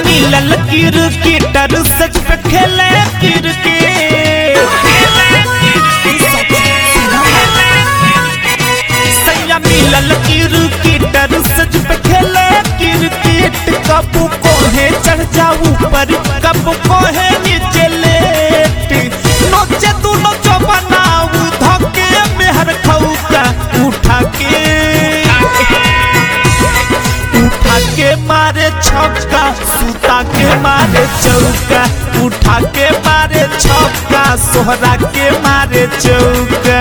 मिलल क्रिकेटर सच पे खेले क्रिकेट सैया मिलल क्रिकेटर सच पे खेले क्रिकेट कब कोहे चढ़ जाऊ पर कब कोहे नीचे लेट नोचे तू नोचो बनाऊ धके मेहर खौका उठा के उठा के मारे छक्का सुता के मारे चौका उठा के मारे छक्का सोहरा के मारे चौका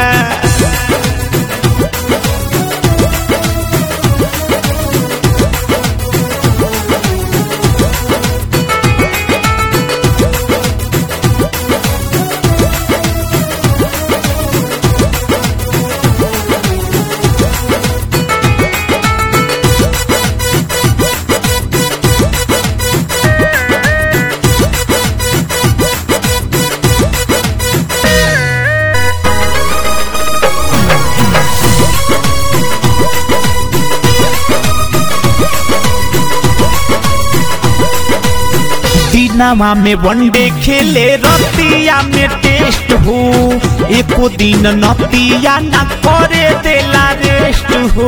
दिनवा में वनडे खेले रतिया में टेस्ट हो एको दिन नतिया ना करे देला रेस्ट हो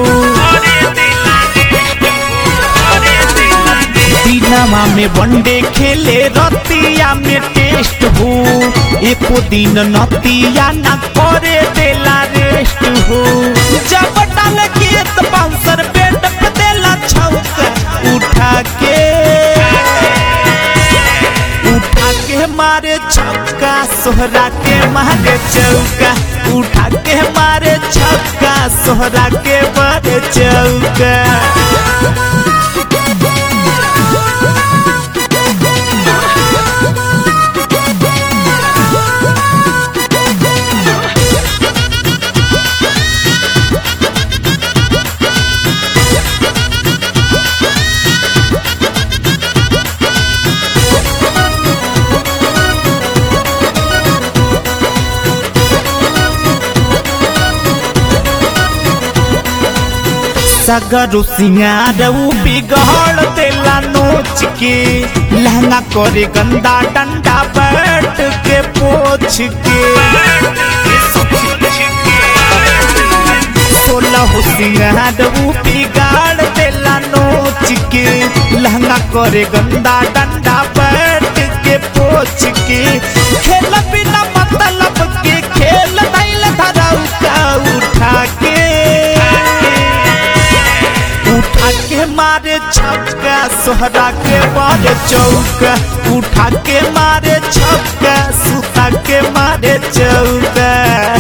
दिनवा में वनडे खेले रतिया में टेस्ट हो एको दिन नतिया ना करे देला रेस्ट हो जब डाल के तो बाउंसर बेड पे देला छौका उठा के उठा के मारे छक्का सोहरा के मारे चौका उठा के मारे छक्का सोहरा के मारे चौका सगरो सिंगार उ बिगड़ देला नोच के लहंगा करे गंदा डंडा बैठ के पोछ के सोलह सिंगार उ बिगाड़ देला नोच के लहंगा करे गंदा डंडा बैठ के पोछ के खेल बिना मतलब के खेल दैल धराऊ का उठा के उठा के मारे छक्का सोहरा के मारे चौका उठा के मारे छक्का सुता के मारे चौका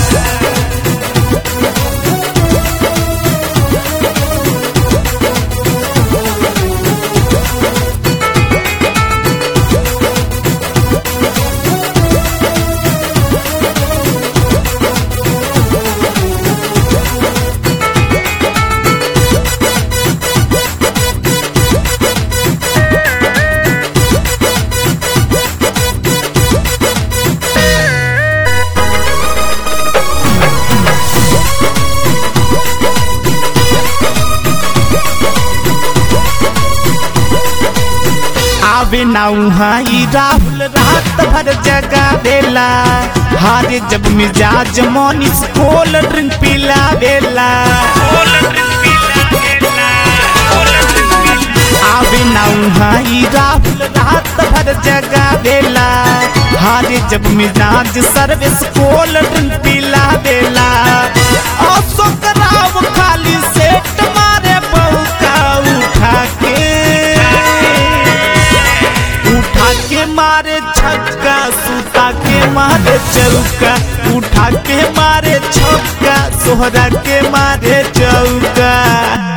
आवे ना उहाई राहुल रात भर जगा देला हारे जब मिजाज मोनिस कोल ड्रिंक पिला देला आवे ना उहाई राहुल रात भर जगा देला हारे जब मिजाज सर्विस कोल ड्रिंक पिला देला अशोक राव खाली सेट मारे बहुका उठा के उठा के मारे छक्का सुता के मारे चौका उठा के मारे छक्का सोहरा के मारे चौका